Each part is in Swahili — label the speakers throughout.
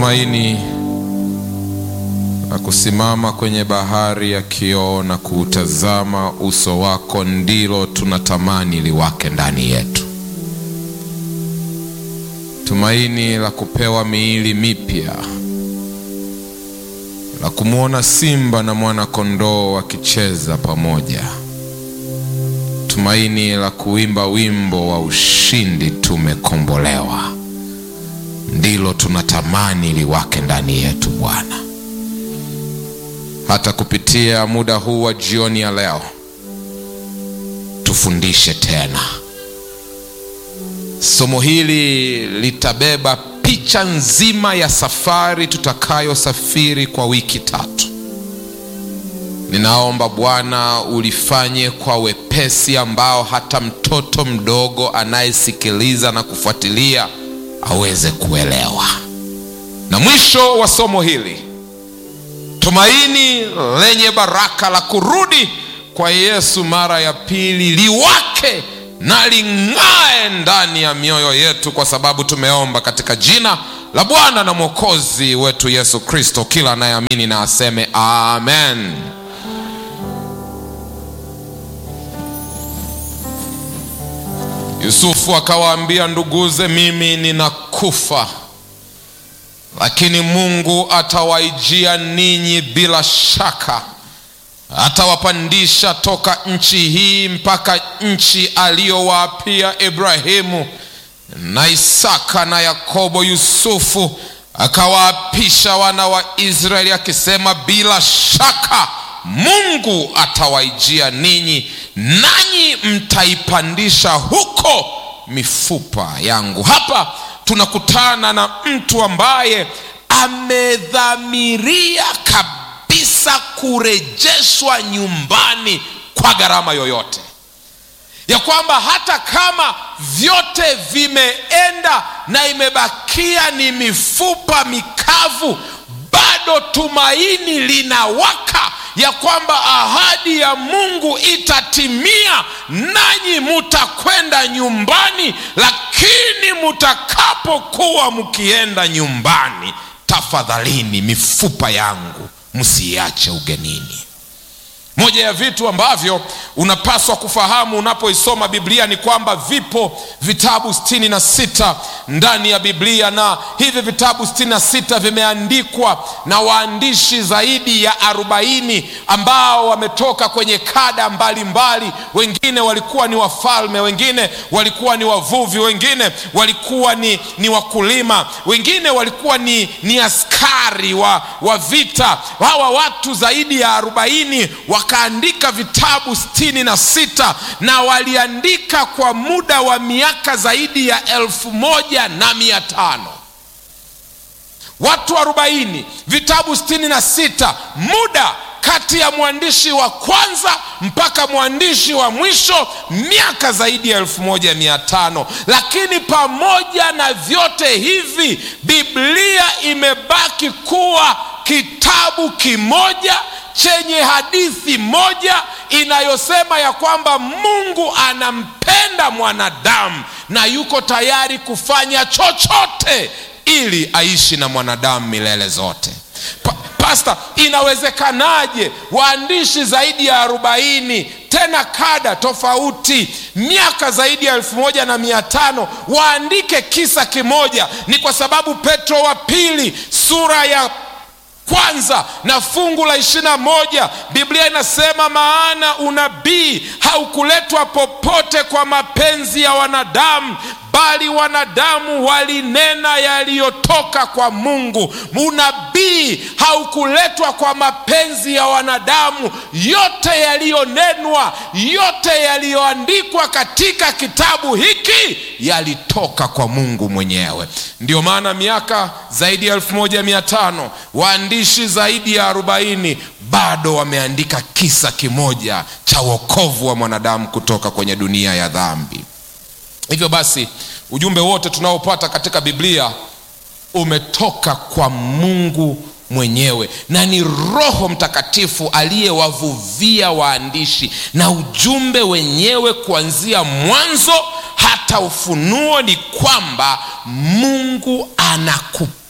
Speaker 1: tumaini la kusimama kwenye bahari ya kioo na kuutazama uso wako ndilo tunatamani liwake ndani yetu. Tumaini la kupewa miili mipya, la kumwona simba na mwana kondoo wakicheza pamoja. Tumaini la kuimba wimbo wa ushindi, tumekombolewa, ndilo tunatamani liwake ndani yetu Bwana. Hata kupitia muda huu wa jioni ya leo, tufundishe tena. Somo hili litabeba picha nzima ya safari tutakayosafiri kwa wiki tatu. Ninaomba Bwana ulifanye kwa wepesi ambao hata mtoto mdogo anayesikiliza na kufuatilia aweze kuelewa. Na mwisho wa somo hili, tumaini lenye baraka la kurudi kwa Yesu mara ya pili liwake na ling'ae ndani ya mioyo yetu, kwa sababu tumeomba katika jina la Bwana na Mwokozi wetu Yesu Kristo. Kila anayeamini na aseme amen. Yusufu akawaambia nduguze, mimi ninakufa, lakini Mungu atawaijia ninyi bila shaka, atawapandisha toka nchi hii mpaka nchi aliyowaapia Ibrahimu na Isaka na Yakobo. Yusufu akawaapisha wana wa Israeli akisema, bila shaka Mungu atawaijia ninyi, nanyi mtaipandisha huko mifupa yangu. Hapa tunakutana na mtu ambaye amedhamiria kabisa kurejeshwa nyumbani kwa gharama yoyote, ya kwamba hata kama vyote vimeenda na imebakia ni mifupa mikavu, bado tumaini linawaka ya kwamba ahadi ya Mungu itatimia, nanyi mutakwenda nyumbani. Lakini mutakapokuwa mkienda nyumbani, tafadhalini, mifupa yangu msiiache ugenini. Moja ya vitu ambavyo unapaswa kufahamu unapoisoma Biblia ni kwamba vipo vitabu sitini na sita ndani ya Biblia, na hivi vitabu sitini na sita vimeandikwa na waandishi zaidi ya arobaini ambao wametoka kwenye kada mbalimbali mbali. Wengine walikuwa ni wafalme, wengine walikuwa ni wavuvi, wengine walikuwa ni, ni wakulima, wengine walikuwa ni, ni askari wa, wa vita. Hawa watu zaidi ya arobaini wakaandika vitabu sitini na sita na waliandika kwa muda wa miaka zaidi ya elfu moja na mia tano watu arobaini vitabu sitini na sita muda kati ya mwandishi wa kwanza mpaka mwandishi wa mwisho miaka zaidi ya elfu moja mia tano lakini pamoja na vyote hivi Biblia imebaki kuwa kitabu kimoja chenye hadithi moja inayosema ya kwamba Mungu anampenda mwanadamu na yuko tayari kufanya chochote ili aishi na mwanadamu milele zote. Pa, pasta, inawezekanaje waandishi zaidi ya arobaini tena kada tofauti miaka zaidi ya elfu moja na mia tano waandike kisa kimoja? Ni kwa sababu Petro wa pili sura ya kwanza na fungu la ishirini na moja Biblia inasema, maana unabii haukuletwa popote kwa mapenzi ya wanadamu, bali wanadamu walinena yaliyotoka kwa Mungu. Unabii haukuletwa kwa mapenzi ya wanadamu. Yote yaliyonenwa, yote yaliyoandikwa katika kitabu hiki yalitoka kwa Mungu mwenyewe. Ndio maana miaka zaidi ya elfu moja mia tano waandishi zaidi ya arobaini bado wameandika kisa kimoja cha wokovu wa mwanadamu kutoka kwenye dunia ya dhambi. Hivyo basi ujumbe wote tunaopata katika Biblia umetoka kwa Mungu mwenyewe na ni Roho Mtakatifu aliyewavuvia waandishi, na ujumbe wenyewe kuanzia mwanzo hata Ufunuo ni kwamba Mungu anakupenda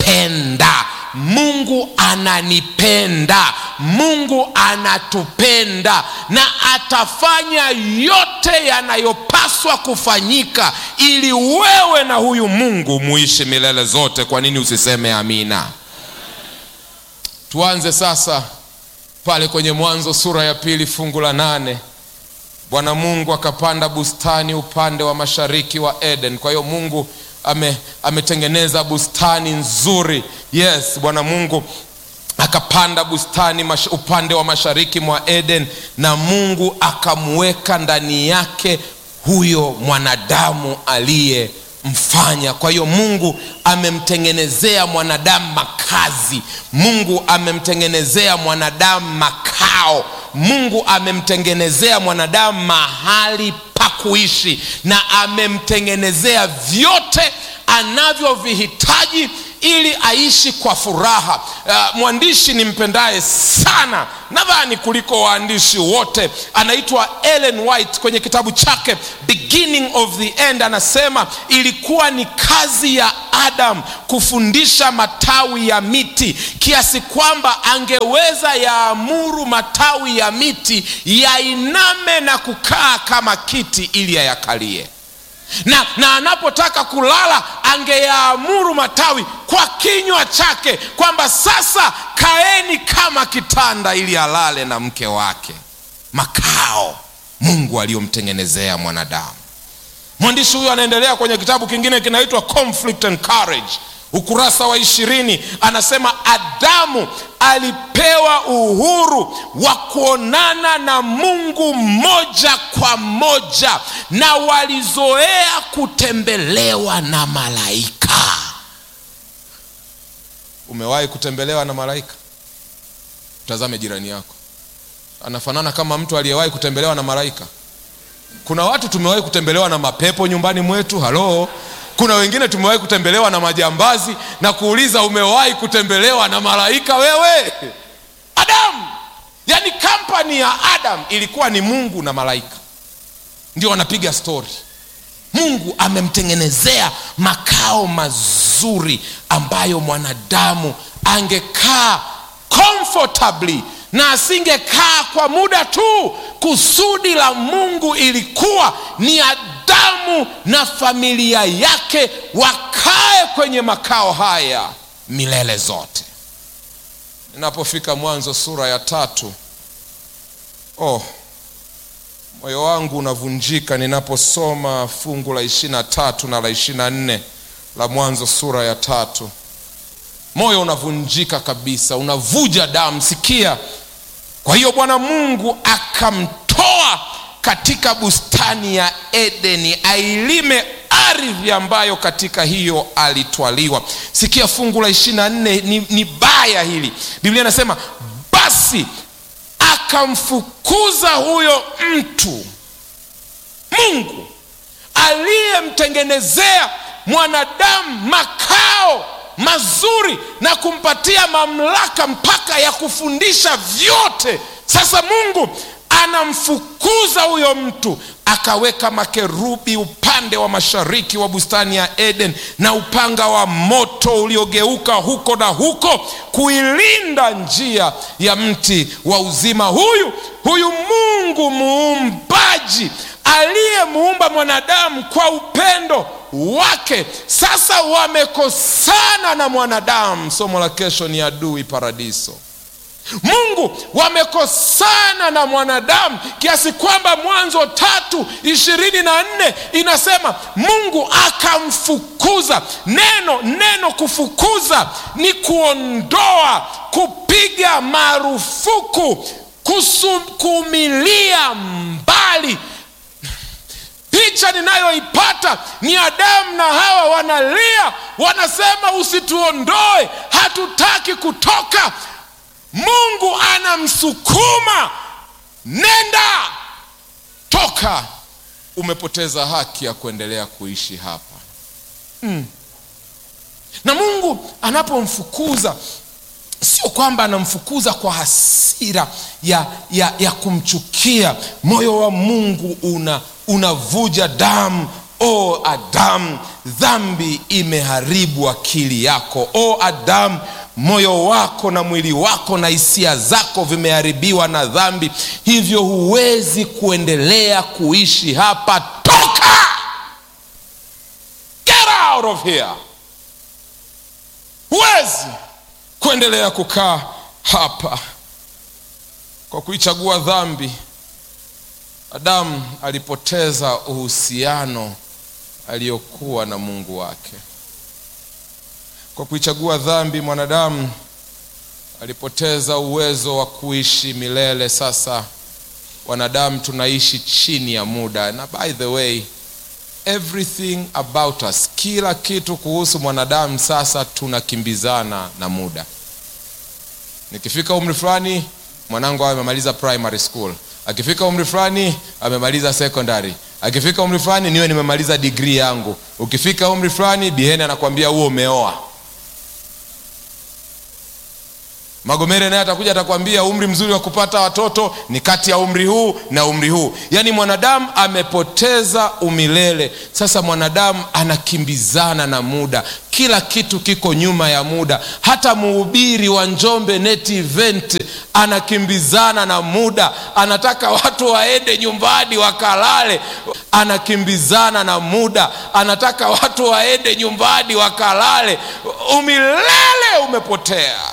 Speaker 1: anapenda mungu ananipenda mungu anatupenda na atafanya yote yanayopaswa kufanyika ili wewe na huyu mungu muishi milele zote kwa nini usiseme amina tuanze sasa pale kwenye mwanzo sura ya pili fungu la nane bwana mungu akapanda bustani upande wa mashariki wa eden kwa hiyo mungu ame, ametengeneza bustani nzuri yes bwana mungu akapanda bustani mash, upande wa mashariki mwa eden na mungu akamweka ndani yake huyo mwanadamu aliyemfanya kwa hiyo mungu amemtengenezea mwanadamu makazi mungu amemtengenezea mwanadamu makao mungu amemtengenezea mwanadamu mahali pa kuishi na amemtengenezea vyote anavyovihitaji ili aishi kwa furaha uh, mwandishi nimpendaye sana nadhani kuliko waandishi wote anaitwa ellen white kwenye kitabu chake beginning of the end anasema ilikuwa ni kazi ya adam kufundisha matawi ya miti kiasi kwamba angeweza yaamuru matawi ya miti yainame na kukaa kama kiti ili ayakalie na, na anapotaka kulala angeyaamuru matawi kwa kinywa chake kwamba sasa kaeni kama kitanda ili alale na mke wake makao mungu aliyomtengenezea mwanadamu mwandishi huyo anaendelea kwenye kitabu kingine kinaitwa conflict and courage ukurasa wa ishirini anasema adamu alipewa uhuru wa kuonana na mungu moja kwa moja na walizoea kutembelewa na malaika umewahi kutembelewa na malaika tazame jirani yako anafanana kama mtu aliyewahi kutembelewa na malaika kuna watu tumewahi kutembelewa na mapepo nyumbani mwetu halo kuna wengine tumewahi kutembelewa na majambazi na kuuliza umewahi kutembelewa na malaika wewe adamu yaani kampani ya adam ilikuwa ni mungu na malaika ndio wanapiga stori mungu amemtengenezea makao mazuri ambayo mwanadamu angekaa comfortably na asingekaa kwa muda tu kusudi la mungu ilikuwa ni adamu na familia yake wakae kwenye makao haya milele zote ninapofika mwanzo sura ya tatu oh moyo wangu unavunjika ninaposoma fungu la ishirina tatu na la ishirina nne la mwanzo sura ya tatu moyo unavunjika kabisa unavuja damu sikia kwa hiyo bwana mungu akamtoa katika bustani ya edeni ailime ardhi ambayo katika hiyo alitwaliwa sikia fungu la ishiri na nne ni, ni baya hili biblia inasema basi akamfukuza huyo mtu mungu aliyemtengenezea mwanadamu makao mazuri na kumpatia mamlaka mpaka ya kufundisha vyote sasa mungu anamfukuza huyo mtu akaweka makerubi upande wa mashariki wa bustani ya eden na upanga wa moto uliogeuka huko na huko kuilinda njia ya mti wa uzima huyu huyu mungu muumbaji aliyemuumba mwanadamu kwa upendo wake sasa wamekosana na mwanadamu somo la kesho ni adui paradiso mungu wamekosana na mwanadamu kiasi kwamba mwanzo tatu ishirini na nne inasema mungu akamfukuza neno neno kufukuza ni kuondoa kupiga marufuku kusukumilia mbali picha ninayoipata ni adamu na hawa wanalia wanasema usituondoe hatutaki kutoka mungu anamsukuma nenda toka umepoteza haki ya kuendelea kuishi hapa mm. na mungu anapomfukuza sio kwamba anamfukuza kwa hasira ya, ya, ya kumchukia moyo wa mungu una unavuja damu o adamu dhambi imeharibu akili yako o adamu moyo wako na mwili wako na hisia zako vimeharibiwa na dhambi hivyo huwezi kuendelea kuishi hapa toka get out of here huwezi kuendelea kukaa hapa kwa kuichagua dhambi adamu alipoteza uhusiano aliyokuwa na mungu wake kwa kuichagua dhambi mwanadamu alipoteza uwezo wa kuishi milele sasa wanadamu tunaishi chini ya muda na by the way everything about us kila kitu kuhusu mwanadamu sasa tunakimbizana na muda nikifika umri fulani mwanangu awe amemaliza primary school akifika umri fulani amemaliza secondary akifika umri fulani niwe nimemaliza digrii yangu ukifika umri fulani biheni anakwambia huo umeoa magomere naye atakuja atakwambia umri mzuri wa kupata watoto ni kati ya umri huu na umri huu yaani mwanadamu amepoteza umilele sasa mwanadamu anakimbizana na muda kila kitu kiko nyuma ya muda hata mhubiri wa njombe net event anakimbizana na muda anataka watu waende nyumbani wakalale anakimbizana na muda anataka watu waende nyumbani wakalale umilele umepotea